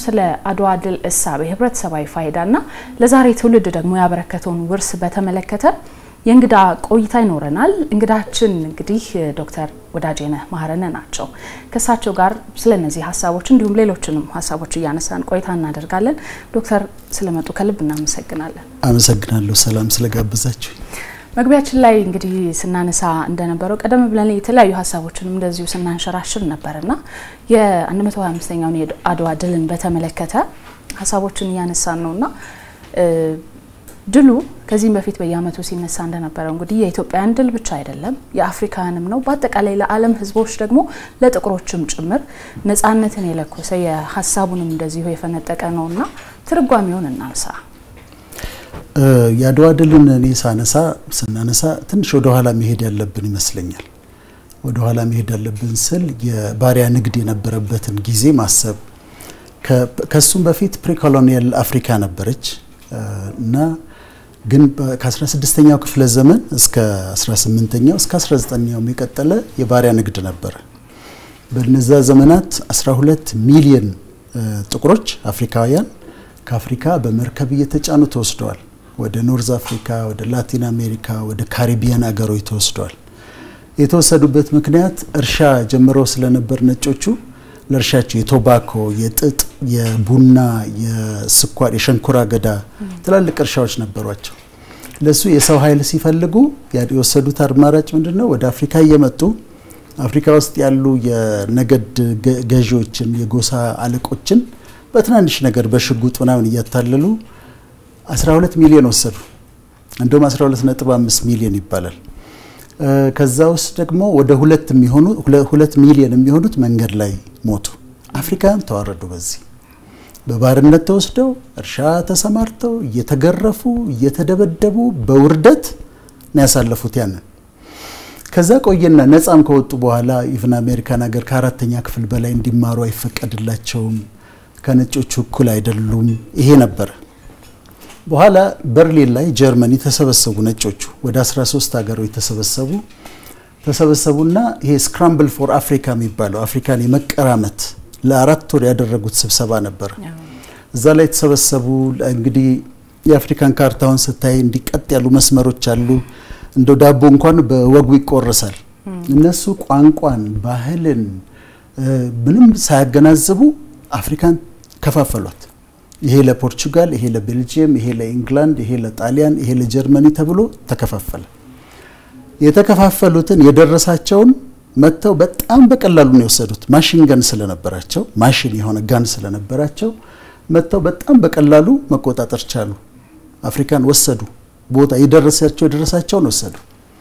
ስለ አድዋ ድል እሳቤ ህብረተሰባዊ ፋይዳና ለዛሬ ትውልድ ደግሞ ያበረከተውን ውርስ በተመለከተ የእንግዳ ቆይታ ይኖረናል። እንግዳችን እንግዲህ ዶክተር ወዳጄነህ ማህረነ ናቸው። ከእሳቸው ጋር ስለ እነዚህ ሀሳቦች እንዲሁም ሌሎችንም ሀሳቦች እያነሳን ቆይታ እናደርጋለን። ዶክተር ስለመጡ ከልብ እናመሰግናለን። አመሰግናለሁ ሰላም ስለጋበዛችሁ። መግቢያችን ላይ እንግዲህ ስናነሳ እንደነበረው ቀደም ብለን የተለያዩ ሀሳቦችንም እንደዚሁ ስናንሸራሽር ነበርና የ125ኛውን የአድዋ ድልን በተመለከተ ሀሳቦችን እያነሳን ነውና ድሉ ከዚህም በፊት በየዓመቱ ሲነሳ እንደነበረው እንግዲህ የኢትዮጵያን ድል ብቻ አይደለም የአፍሪካውያንም ነው። በአጠቃላይ ለዓለም ሕዝቦች ደግሞ ለጥቁሮችም ጭምር ነጻነትን የለኮሰ የሀሳቡንም እንደዚሁ የፈነጠቀ ነውና ትርጓሜውን እናንሳ። የአድዋ ድልን እኔ ሳነሳ ስናነሳ ትንሽ ወደ ኋላ መሄድ ያለብን ይመስለኛል። ወደ ኋላ መሄድ ያለብን ስል የባሪያ ንግድ የነበረበትን ጊዜ ማሰብ ከሱም በፊት ፕሪኮሎኒያል አፍሪካ ነበረች እና ግን ከ16ኛው ክፍለ ዘመን እስከ 18ኛው እስከ 19ኛው የቀጠለ የባሪያ ንግድ ነበረ። በነዛ ዘመናት 12 ሚሊዮን ጥቁሮች አፍሪካውያን ከአፍሪካ በመርከብ እየተጫኑ ተወስደዋል። ወደ ኖርዝ አፍሪካ፣ ወደ ላቲን አሜሪካ፣ ወደ ካሪቢያን አገሮች ተወስደዋል። የተወሰዱበት ምክንያት እርሻ ጀምረው ስለነበር ነጮቹ ለእርሻቸው የቶባኮ፣ የጥጥ፣ የቡና፣ የስኳር፣ የሸንኮራ አገዳ ትላልቅ እርሻዎች ነበሯቸው። ለሱ የሰው ኃይል ሲፈልጉ የወሰዱት አማራጭ ምንድን ነው? ወደ አፍሪካ እየመጡ አፍሪካ ውስጥ ያሉ የነገድ ገዢዎችን የጎሳ አለቆችን በትናንሽ ነገር በሽጉጥ ምናምን እያታለሉ 12 ሚሊዮን ወሰዱ። እንደውም 12.5 ሚሊዮን ይባላል። ከዛ ውስጥ ደግሞ ወደ ሁለት የሚሆኑ ሁለት ሚሊዮን የሚሆኑት መንገድ ላይ ሞቱ። አፍሪካውያን ተዋረዱ። በዚህ በባርነት ተወስደው እርሻ ተሰማርተው እየተገረፉ እየተደበደቡ በውርደት ነው ያሳለፉት ያንን። ከዛ ቆየና ነፃም ከወጡ በኋላ ኢቭን አሜሪካን ሀገር ከአራተኛ ክፍል በላይ እንዲማሩ አይፈቀድላቸውም። ከነጮቹ እኩል አይደሉም። ይሄ ነበረ። በኋላ በርሊን ላይ ጀርመኒ ተሰበሰቡ ነጮቹ ወደ 13 ሀገሮች ተሰበሰቡ ተሰበሰቡና ይሄ ስክራምብል ፎር አፍሪካ የሚባለው አፍሪካን የመቀራመት ለአራት ወር ያደረጉት ስብሰባ ነበረ። እዛ ላይ የተሰበሰቡ እንግዲህ የአፍሪካን ካርታውን ስታይ እንዲቀጥ ያሉ መስመሮች አሉ። እንደው ዳቦ እንኳን በወጉ ይቆረሳል። እነሱ ቋንቋን፣ ባህልን ምንም ሳያገናዝቡ አፍሪካን ከፋፈሏት። ይሄ ለፖርቹጋል፣ ይሄ ለቤልጅየም፣ ይሄ ለኢንግላንድ፣ ይሄ ለጣሊያን፣ ይሄ ለጀርመኒ ተብሎ ተከፋፈለ። የተከፋፈሉትን የደረሳቸውን መጥተው በጣም በቀላሉ ነው የወሰዱት። ማሽን ገን ስለነበራቸው ማሽን የሆነ ጋን ስለነበራቸው መጥተው በጣም በቀላሉ መቆጣጠር ቻሉ። አፍሪካን ወሰዱ። ቦታ የደረሳቸው የደረሳቸውን ወሰዱ።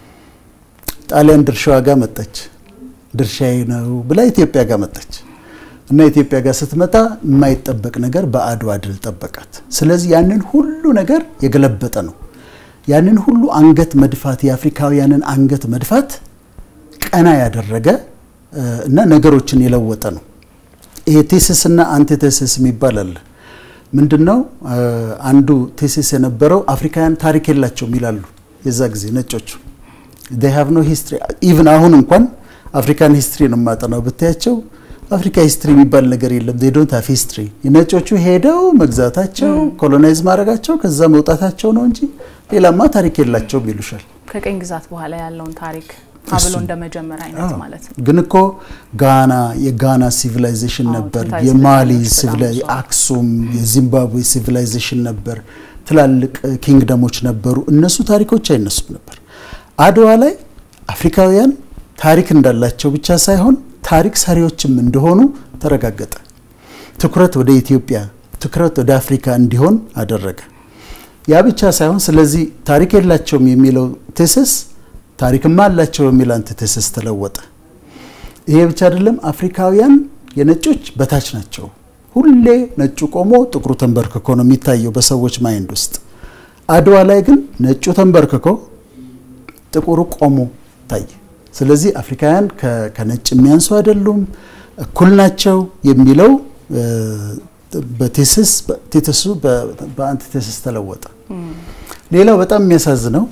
ጣሊያን ድርሻዋ ጋር መጣች። ድርሻዬ ነው ብላ ኢትዮጵያ ጋር መጣች። እና ኢትዮጵያ ጋር ስትመጣ የማይጠበቅ ነገር በአድዋ ድል ጠበቃት። ስለዚህ ያንን ሁሉ ነገር የገለበጠ ነው። ያንን ሁሉ አንገት መድፋት የአፍሪካውያንን አንገት መድፋት ቀና ያደረገ እና ነገሮችን የለወጠ ነው። ይሄ ቴሲስ እና አንቲቴሲስ የሚባል አለ። ምንድን ነው? አንዱ ቴሲስ የነበረው አፍሪካውያን ታሪክ የላቸውም ይላሉ። የዛ ጊዜ ነጮቹ they have no history ኢቭን አሁን እንኳን አፍሪካን ሂስትሪ ነው የማጠናው ብታያቸው አፍሪካ ሂስትሪ የሚባል ነገር የለም። ዴይ ዶንት ሃቭ ሂስትሪ። ነጮቹ ሄደው መግዛታቸው ኮሎናይዝ ማድረጋቸው ከዛ መውጣታቸው ነው እንጂ ሌላማ ታሪክ የላቸውም ይሉሻል። ከቀኝ ግዛት በኋላ ያለውን ታሪክ አብሎ እንደመጀመር አይነት ማለት ነው። ግን እኮ ጋና የጋና ሲቪላይዜሽን ነበር፣ የማሊ አክሱም፣ የዚምባብዌ ሲቪላይዜሽን ነበር፣ ትላልቅ ኪንግደሞች ነበሩ። እነሱ ታሪኮች አይነሱም ነበር። አድዋ ላይ አፍሪካውያን ታሪክ እንዳላቸው ብቻ ሳይሆን ታሪክ ሰሪዎችም እንደሆኑ ተረጋገጠ። ትኩረት ወደ ኢትዮጵያ፣ ትኩረት ወደ አፍሪካ እንዲሆን አደረገ። ያ ብቻ ሳይሆን ስለዚህ ታሪክ የላቸውም የሚለው ቴስስ ታሪክማ አላቸው የሚል አንቲቴሲስ ተለወጠ። ይሄ ብቻ አይደለም፣ አፍሪካውያን የነጮች በታች ናቸው። ሁሌ ነጩ ቆሞ ጥቁሩ ተንበርክኮ ነው የሚታየው በሰዎች ማይንድ ውስጥ። አድዋ ላይ ግን ነጩ ተንበርክኮ ጥቁሩ ቆሞ ታየ። ስለዚህ አፍሪካውያን ከነጭ የሚያንሱ አይደሉም፣ እኩል ናቸው የሚለው በቴስስ ቴስሱ በአንቲቴሲስ ተለወጠ። ሌላው በጣም የሚያሳዝነው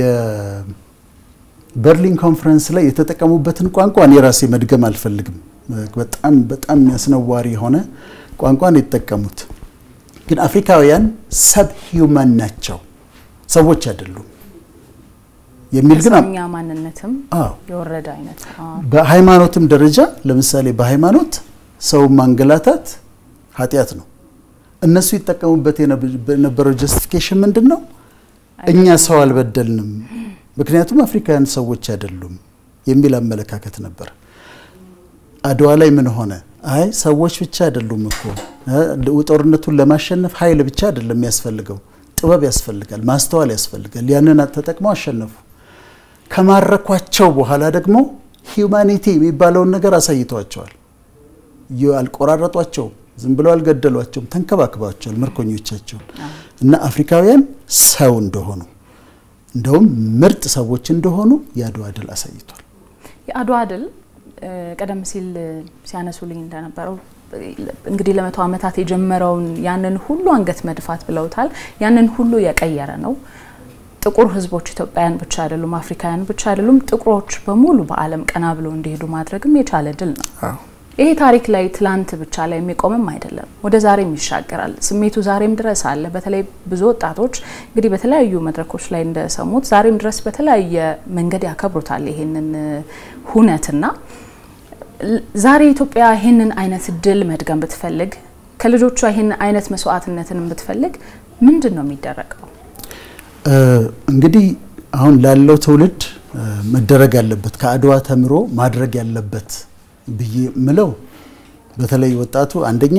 የበርሊን ኮንፈረንስ ላይ የተጠቀሙበትን ቋንቋ እኔ ራሴ መድገም አልፈልግም። በጣም በጣም የሚያስነዋሪ የሆነ ቋንቋን የተጠቀሙት። ግን አፍሪካውያን ሰብ ሂውማን ናቸው፣ ሰዎች አይደሉም የሚል ግን ከሰውኛ ማንነትም አዎ የወረደ አይነት አዎ። በሃይማኖትም ደረጃ ለምሳሌ በሃይማኖት ሰው ማንገላታት ኃጢአት ነው። እነሱ ይጠቀሙበት የነበረው ጀስቲፊኬሽን ምንድን ነው? እኛ ሰው አልበደልንም፣ ምክንያቱም አፍሪካውያን ሰዎች አይደሉም የሚል አመለካከት ነበር። አድዋ ላይ ምን ሆነ? አይ ሰዎች ብቻ አይደሉም እኮ እ ጦርነቱን ለማሸነፍ ኃይል ብቻ አይደለም የሚያስፈልገው፣ ጥበብ ያስፈልጋል፣ ማስተዋል ያስፈልጋል። ያንን ተጠቅመው አሸነፉ። ከማረኳቸው በኋላ ደግሞ ሂዩማኒቲ የሚባለውን ነገር አሳይተዋቸዋል። አልቆራረጧቸውም፣ ዝም ብለው አልገደሏቸውም፣ ተንከባክባቸዋል ምርኮኞቻቸውን እና አፍሪካውያን ሰው እንደሆኑ እንደውም ምርጥ ሰዎች እንደሆኑ የአድዋ ድል አሳይቷል። የአድዋ ድል ቀደም ሲል ሲያነሱልኝ እንደነበረው እንግዲህ ለመቶ ዓመታት የጀመረውን ያንን ሁሉ አንገት መድፋት ብለውታል። ያንን ሁሉ የቀየረ ነው። ጥቁር ሕዝቦች ኢትዮጵያውያን ብቻ አይደሉም፣ አፍሪካውያን ብቻ አይደሉም፣ ጥቁሮች በሙሉ በዓለም ቀና ብለው እንዲሄዱ ማድረግም የቻለ ድል ነው። ይሄ ታሪክ ላይ ትላንት ብቻ ላይ የሚቆምም አይደለም፣ ወደ ዛሬም ይሻገራል። ስሜቱ ዛሬም ድረስ አለ። በተለይ ብዙ ወጣቶች እንግዲህ በተለያዩ መድረኮች ላይ እንደሰሙት ዛሬም ድረስ በተለያየ መንገድ ያከብሩታል ይሄንን ሁነትና ዛሬ ኢትዮጵያ ይህንን አይነት ድል መድገም ብትፈልግ ከልጆቿ ይህንን አይነት መስዋዕትነትን ብትፈልግ ምንድን ነው የሚደረገው? እንግዲህ አሁን ላለው ትውልድ መደረግ ያለበት ከአድዋ ተምሮ ማድረግ ያለበት ብዬ ምለው በተለይ ወጣቱ አንደኛ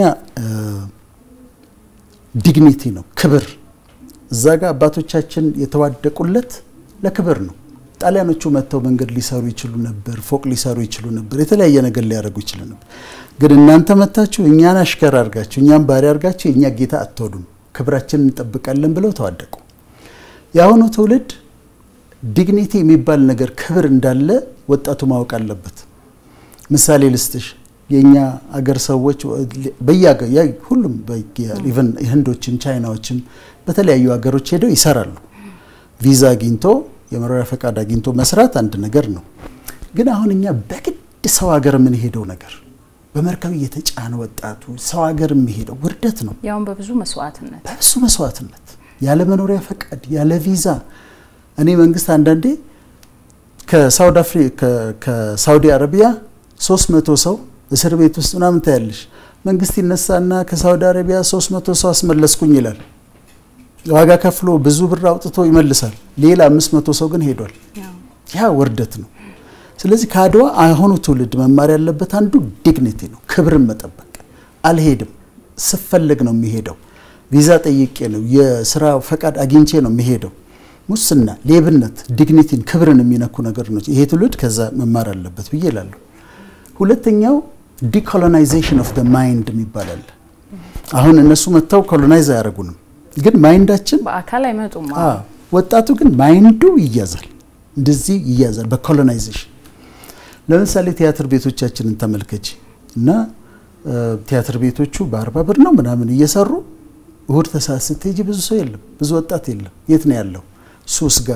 ዲግኒቲ ነው፣ ክብር። እዛ ጋር አባቶቻችን የተዋደቁለት ለክብር ነው። ጣሊያኖቹ መጥተው መንገድ ሊሰሩ ይችሉ ነበር፣ ፎቅ ሊሰሩ ይችሉ ነበር፣ የተለያየ ነገር ሊያደርጉ ይችሉ ነበር። ግን እናንተ መታችሁ እኛን አሽከር አድርጋችሁ እኛን ባሪያ አድርጋችሁ የእኛ ጌታ አትወዱም፣ ክብራችንን እንጠብቃለን ብለው ተዋደቁ። የአሁኑ ትውልድ ዲግኒቲ የሚባል ነገር ክብር እንዳለ ወጣቱ ማወቅ አለበት። ምሳሌ ልስጥሽ። የእኛ አገር ሰዎች በየአገ ሁሉም ኢቨን ህንዶችም ቻይናዎችም በተለያዩ ሀገሮች ሄደው ይሰራሉ። ቪዛ አግኝቶ የመኖሪያ ፈቃድ አግኝቶ መስራት አንድ ነገር ነው። ግን አሁን እኛ በግድ ሰው ሀገር የምንሄደው ነገር በመርከብ እየተጫነ ወጣቱ ሰው ሀገር የሚሄደው ውርደት ነው። ያውም በብዙ መስዋዕትነት በብዙ መስዋዕትነት ያለ መኖሪያ ፈቃድ ያለ ቪዛ። እኔ መንግስት አንዳንዴ ከሳውዲ አፍሪካ ከሳውዲ አረቢያ ሶስት መቶ ሰው እስር ቤት ውስጥ ምናምን ታያለሽ። መንግስት ይነሳና ከሳውዲ አረቢያ ሶስት መቶ ሰው አስመለስኩኝ ይላል። ዋጋ ከፍሎ ብዙ ብር አውጥቶ ይመልሳል። ሌላ አምስት መቶ ሰው ግን ሄዷል። ያ ውርደት ነው። ስለዚህ ከአድዋ አሁኑ ትውልድ መማር ያለበት አንዱ ዲግኒቲ ነው፣ ክብርን መጠበቅ። አልሄድም ስፈለግ ነው የሚሄደው። ቪዛ ጠይቄ ነው የስራ ፈቃድ አግኝቼ ነው የሚሄደው። ሙስና፣ ሌብነት፣ ዲግኒቲን ክብርን የሚነኩ ነገር ነው። ይሄ ትውልድ ከዛ መማር አለበት ብዬ እላለሁ። ሁለተኛው ዲኮሎናይዜሽን ኦፍ ማይንድ የሚባል አለ። አሁን እነሱ መጥተው ኮሎናይዝ አያደርጉንም ግን ማይንዳችን በአካል አይመጡም። ወጣቱ ግን ማይንዱ ይያዛል፣ እንደዚህ ይያዛል በኮሎናይዜሽን። ለምሳሌ ቲያትር ቤቶቻችንን ተመልከች እና ቲያትር ቤቶቹ በአርባ ብር ነው ምናምን እየሰሩ እሁድ ተሰዓት ስትሄጂ ብዙ ሰው የለም፣ ብዙ ወጣት የለም። የት ነው ያለው? ሱስ ጋር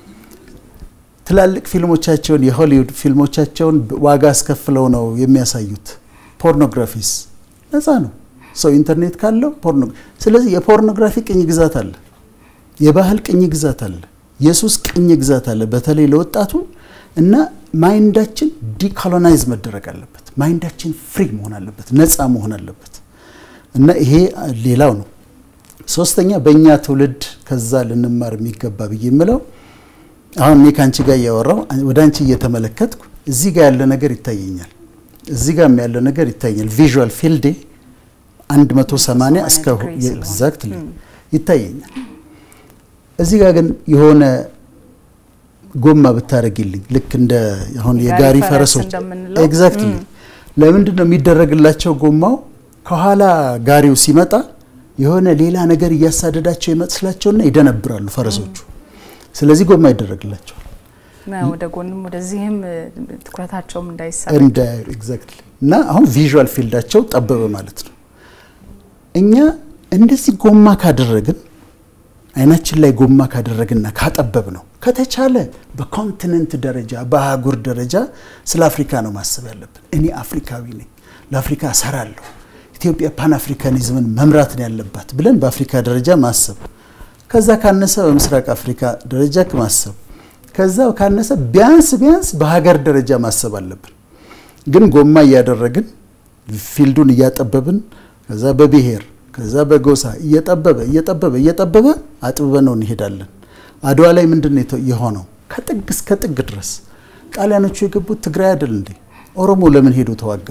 ትላልቅ ፊልሞቻቸውን የሆሊውድ ፊልሞቻቸውን ዋጋ አስከፍለው ነው የሚያሳዩት። ፖርኖግራፊስ ነፃ ነው ሰው ኢንተርኔት ካለው ፖርኖ ስለዚህ የፖርኖግራፊ ቅኝ ግዛት አለ፣ የባህል ቅኝ ግዛት አለ፣ የሱስ ቅኝ ግዛት አለ። በተለይ ለወጣቱ እና ማይንዳችን ዲኮሎናይዝ መደረግ አለበት። ማይንዳችን ፍሪ መሆን አለበት፣ ነፃ መሆን አለበት እና ይሄ ሌላው ነው። ሶስተኛ በእኛ ትውልድ ከዛ ልንማር የሚገባ ብዬ የምለው አሁን እኔ ከአንቺ ጋር እያወራው ወደ አንቺ እየተመለከትኩ እዚህ ጋር ያለ ነገር ይታየኛል፣ እዚህ ጋር ያለ ነገር ይታየኛል። ቪዥዋል ፊልዴ 180 እስከ ኤግዛክትሊ ይታየኛል። እዚህ ጋር ግን የሆነ ጎማ ብታደርግልኝ ልክ እንደ አሁን የጋሪ ፈረሶች ኤግዛክትሊ ለምንድን ነው የሚደረግላቸው ጎማው? ከኋላ ጋሪው ሲመጣ የሆነ ሌላ ነገር እያሳደዳቸው ይመስላቸውና ይደነብራሉ ፈረሶቹ። ስለዚህ ጎማ ይደረግላቸዋል ወደ ጎንም ወደዚህም ትኩረታቸውም እንዳይሳብ እንደ ኤግዛክትሊ እና አሁን ቪዥዋል ፊልዳቸው ጠበበ ማለት ነው። እኛ እንደዚህ ጎማ ካደረግን አይናችን ላይ ጎማ ካደረግና ካጠበብ ነው ከተቻለ በኮንቲነንት ደረጃ በአህጉር ደረጃ ስለ አፍሪካ ነው ማሰብ ያለብን። እኔ አፍሪካዊ ነኝ፣ ለአፍሪካ እሰራለሁ፣ ኢትዮጵያ ፓን አፍሪካኒዝምን መምራት ነው ያለባት ብለን በአፍሪካ ደረጃ ማሰብ፣ ከዛ ካነሰ በምስራቅ አፍሪካ ደረጃ ማሰብ፣ ከዛ ካነሰ ቢያንስ ቢያንስ በሀገር ደረጃ ማሰብ አለብን። ግን ጎማ እያደረግን ፊልዱን እያጠበብን ከዛ በብሔር ከዛ በጎሳ እየጠበበ እየጠበበ እየጠበበ አጥብበ ነው እንሄዳለን። አድዋ ላይ ምንድን ነው የሆነው? ከጥግ እስከ ጥግ ድረስ ጣሊያኖቹ የገቡት ትግራይ አይደል እንዴ? ኦሮሞ ለምን ሄዶ ተዋጋ?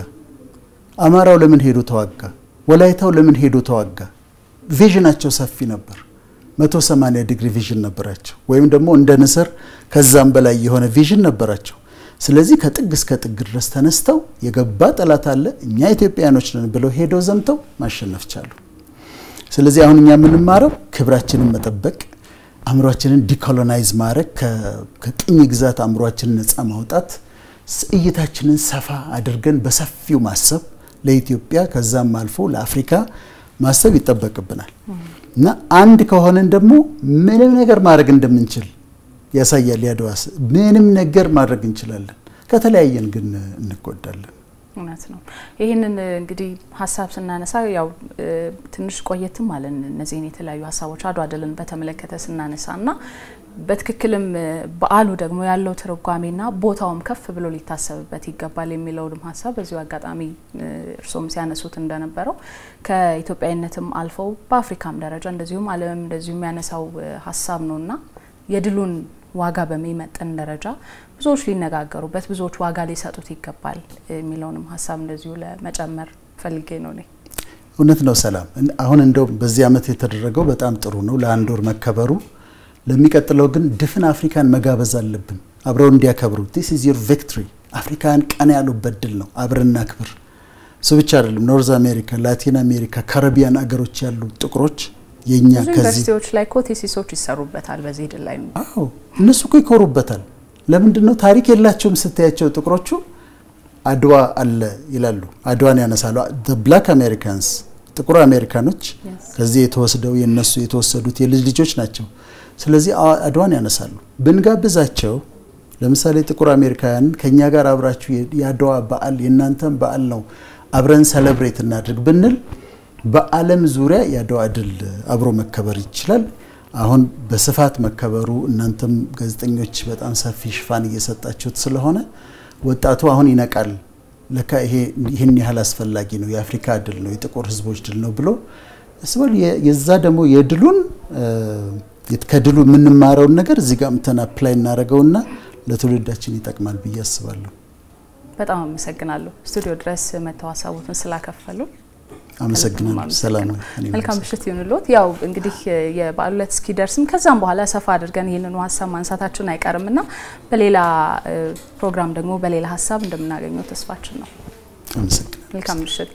አማራው ለምን ሄዶ ተዋጋ? ወላይታው ለምን ሄዶ ተዋጋ? ቪዥናቸው ሰፊ ነበር። 180 ዲግሪ ቪዥን ነበራቸው፣ ወይም ደግሞ እንደ ንስር ከዛም በላይ የሆነ ቪዥን ነበራቸው። ስለዚህ ከጥግ እስከ ጥግ ድረስ ተነስተው የገባ ጠላት አለ እኛ ኢትዮጵያኖች ነን ብለው ሄደው ዘምተው ማሸነፍ ቻሉ። ስለዚህ አሁን እኛ የምንማረው ክብራችንን መጠበቅ፣ አእምሯችንን ዲኮሎናይዝ ማድረግ፣ ከቅኝ ግዛት አእምሯችንን ነፃ ማውጣት፣ እይታችንን ሰፋ አድርገን በሰፊው ማሰብ ለኢትዮጵያ ከዛም አልፎ ለአፍሪካ ማሰብ ይጠበቅብናል እና አንድ ከሆነን ደግሞ ምንም ነገር ማድረግ እንደምንችል ያሳያል። ያድዋስ ምንም ነገር ማድረግ እንችላለን። ከተለያየን ግን እንጎዳለን። እውነት ነው። ይህንን እንግዲህ ሀሳብ ስናነሳ ያው ትንሽ ቆየትም አለን እነዚህን የተለያዩ ሀሳቦች አድዋ ድልን በተመለከተ ስናነሳ እና በትክክልም በዓሉ ደግሞ ያለው ትርጓሜና ቦታውም ከፍ ብሎ ሊታሰብበት ይገባል የሚለውንም ሀሳብ በዚሁ አጋጣሚ እርሶም ሲያነሱት እንደነበረው ከኢትዮጵያዊነትም አልፈው በአፍሪካም ደረጃ እንደዚሁም ዓለምም እንደዚሁ የሚያነሳው ሀሳብ ነውና የድሉን ዋጋ በሚመጥን ደረጃ ብዙዎች ሊነጋገሩበት ብዙዎች ዋጋ ሊሰጡት ይገባል የሚለውንም ሀሳብ እንደዚሁ ለመጨመር ፈልጌ ነው። እኔ እውነት ነው። ሰላም አሁን እንደው በዚህ ዓመት የተደረገው በጣም ጥሩ ነው፣ ለአንድ ወር መከበሩ። ለሚቀጥለው ግን ድፍን አፍሪካን መጋበዝ አለብን አብረው እንዲያከብሩ። ዲስ ኢዝ ዮር ቪክትሪ። አፍሪካን ቀና ያሉበት ድል ነው። አብረና ክብር። እሱ ብቻ አይደለም። ኖርዝ አሜሪካ፣ ላቲን አሜሪካ፣ ካረቢያን አገሮች ያሉ ጥቁሮች የኛ ብዙ ዩኒቨርሲቲዎች ላይ እኮ ቴሲሶች ይሰሩበታል በዚህ ድል ላይ ነው። አዎ እነሱ እኮ ይኮሩበታል። ለምንድን ነው ታሪክ የላቸውም ስትያቸው ጥቁሮቹ አድዋ አለ ይላሉ። አድዋን ያነሳሉ። ብላክ አሜሪካንስ ጥቁር አሜሪካኖች ከዚህ የተወስደው የነሱ የተወሰዱት የልጅ ልጆች ናቸው። ስለዚህ አድዋን ያነሳሉ። ብንጋብዛቸው ለምሳሌ ጥቁር አሜሪካውያን ከኛ ጋር አብራችሁ የአድዋ በዓል የእናንተም በዓል ነው አብረን ሰለብሬት እናድርግ ብንል በዓለም ዙሪያ የአድዋ ድል አብሮ መከበር ይችላል። አሁን በስፋት መከበሩ እናንተም ጋዜጠኞች በጣም ሰፊ ሽፋን እየሰጣችሁት ስለሆነ ወጣቱ አሁን ይነቃል። ለካ ይሄ ይህን ያህል አስፈላጊ ነው፣ የአፍሪካ ድል ነው፣ የጥቁር ሕዝቦች ድል ነው ብሎ እስበል የዛ ደግሞ የድሉን ከድሉ የምንማረውን ነገር እዚህ ጋር ምተን አፕላይ እናደርገውና ለትውልዳችን ይጠቅማል ብዬ አስባለሁ። በጣም አመሰግናለሁ ስቱዲዮ ድረስ መተው ሀሳቦትን ስላከፈሉ። አመሰግናለሁ። ሰላም መልካም ምሽት ይሁንልዎት። ያው እንግዲህ የበዓሉ ዕለት እስኪደርስም ከዛም በኋላ ሰፋ አድርገን ይህንኑ ሀሳብ ማንሳታችን አይቀርም እና በሌላ ፕሮግራም ደግሞ በሌላ ሀሳብ እንደምናገኘው ተስፋችን ነው። አመሰግናለሁ። መልካም ምሽት።